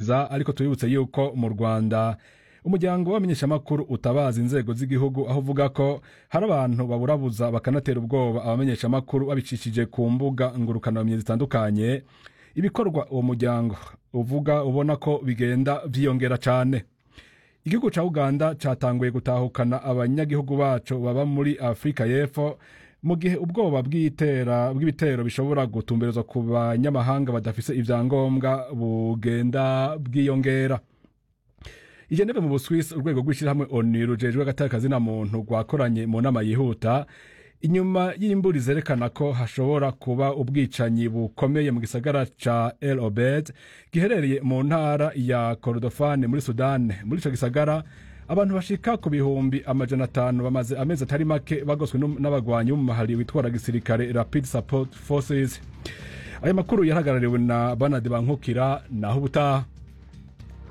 kugerageza ariko tubibutse yuko mu rwanda umuryango w'abamenyeshamakuru utabaza inzego z'igihugu aho uvuga ko hari abantu baburabuza bakanatera ubwoba abamenyeshamakuru babicishije ku mbuga ngurukanabumenyi zitandukanye ibikorwa uwo muryango uvuga ubona ko bigenda vyiyongera cane igihugu ca uganda catanguye gutahukana abanyagihugu baco baba muri afurika y'epfo mu gihe ubwoba bw'itera bw'ibitero bishobora gutumberezwa ku banyamahanga badafise ivyangombwa bugenda bwiyongera i Geneve mu Buswisi urwego rw'ishyirahamwe ONU rujejwe agatakazi na muntu rwakoranye mu nama yihuta inyuma y'imburi zerekana ko hashobora kuba ubwicanyi bukomeye mu gisagara ca El Obed giherereye mu ntara ya Kordofane muri Sudani muri ico gisagara abantu bashika ku bihumbi amajana atanu bamaze amezi atari make bagoswe n'abagwanyi b'umumahari witwara gisirikare Rapid Support Forces aya makuru yarahagarariwe na Banadi Bankukira naho ubutaha